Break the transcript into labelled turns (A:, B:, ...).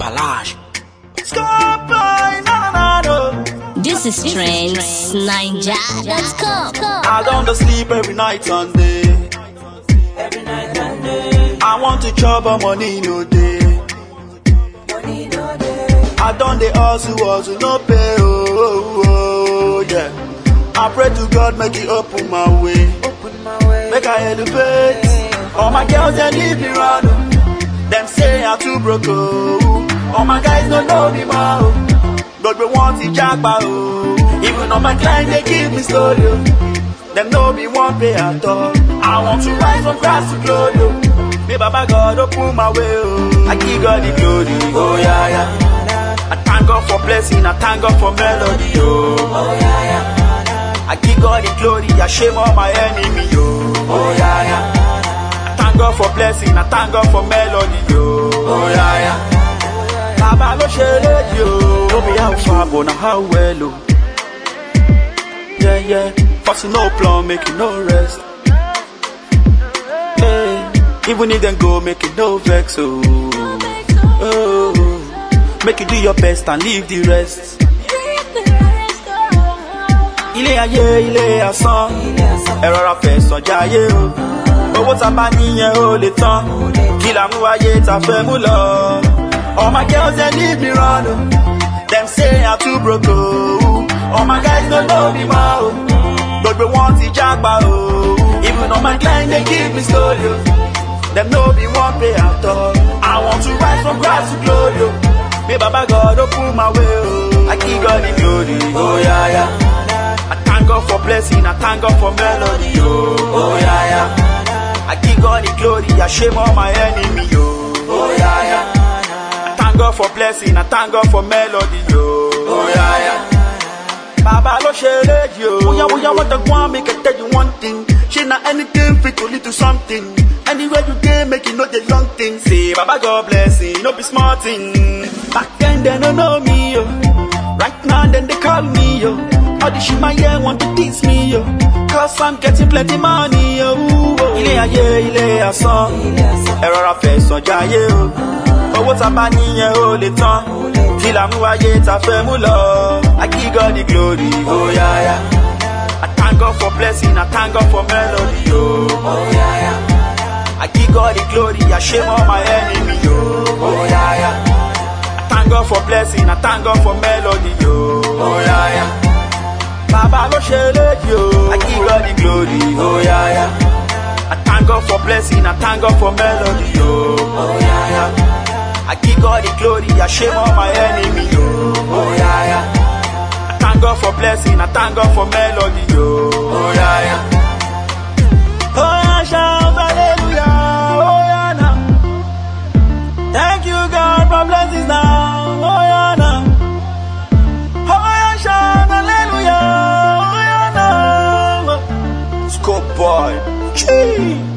A: Balage. Scorpion, na na na.
B: This is trendsninja.com.
A: I don't sleep every night and day.
C: Every night and day,
A: I want to chop but money no day.
C: money no day.
A: I done the hustle, hustle, no pay, oh, oh, oh, yeah. I pray to God, make it open my way.
C: Open my way.
A: Make I elevate. All my girls, they leave me round. oh. Them say I'm too broke, oh. All my guys don't know me, ma, oh. But we want to jackpot, oh. Even all my clients, they give me story, oh. Them know me one pay at all. I want to rise from grass to glory, oh. May Baba God open my way, oh. I give God the glory, oh yeah, yeah. I thank God for blessing, I thank God for melody, oh.
C: Oh yeah, yeah.
A: I give God the glory, I shame all my enemy, oh. Oh yeah, yeah. I thank God for blessing, I thank God for melody, oh. Oh yeah, yeah. Baba lo ṣe léjì o, no be how far but na how well o. Yeah, yeah, Fussing no plan, make it no rest. Hey, even if them go, make it no vex, oh. oh. Make you do your best and leave the rest. Ilé ayé, ilé asán, ẹ rọra fẹ̀sọ̀ jayé o. Owó ta bá níyẹn ó lè tán, kí la mú wáyé ta fẹ́ mú lọ. All my girls they leave me run o, dem say I'm too broke o. All my guys no know me ma o, gbogbo wọn ti jápa o. Even all my clients dey give me story o, dem no be one pay at all. I want to rise from grass to glory o, may Baba God open my way o. I give God the glory, oh yeah yeah. I thank God for blessing, I thank God for melody, oh, oh yeah, yeah. I give God the glory, I shame all my enemy, oh, oh yeah, yeah. I thank God for blessing, I thank God for melody, oh, oh yeah, yeah. Baba lo ṣe léjì o. Bóyá bóyá wọ́n tẹ gbọ́n mi kẹ̀tẹ́ you one thing. Ṣé na anything fit to lead to something? Anywhere you dey make you know the young thing. Say Baba God blessing, no be small thing. Back then they no know me yo. Right now then they call me yo. All the shit my ear want to diss me yo. Cause I'm getting plenty money yo. Ilé ayé ilé asán. Ẹ rọra fẹ̀sọ̀ jayé o. Owó ta bá níyẹn ó lè tán. Kí la mú wáyé ta fẹ́ mú lọ. I give God the glory, oh yeah yeah. I thank God for blessing, I thank God for melody, oh.
C: Oh yeah, yeah.
A: I give God the glory, I shame all my enemy, oh. Oh yeah yeah. I thank God for blessing, I thank God for melody, oh. Oh yeah yeah. Baba lo ṣe léjì o. I give God the glory, oh yeah yeah. I thank God for blessing, I thank God for melody, oh.
C: Oh yeah, yeah.
A: I give God the glory, I shame all my enemy, oh. Oh yeah yeah. I thank God for blessing, I thank God for melody, oh. Oh yeah yeah. Oh yeah, shout hallelujah, oh yeah now. Thank you God for blessings now, oh yeah now. Oh yeah, shout hallelujah, oh yeah now. Scope boy, Chee.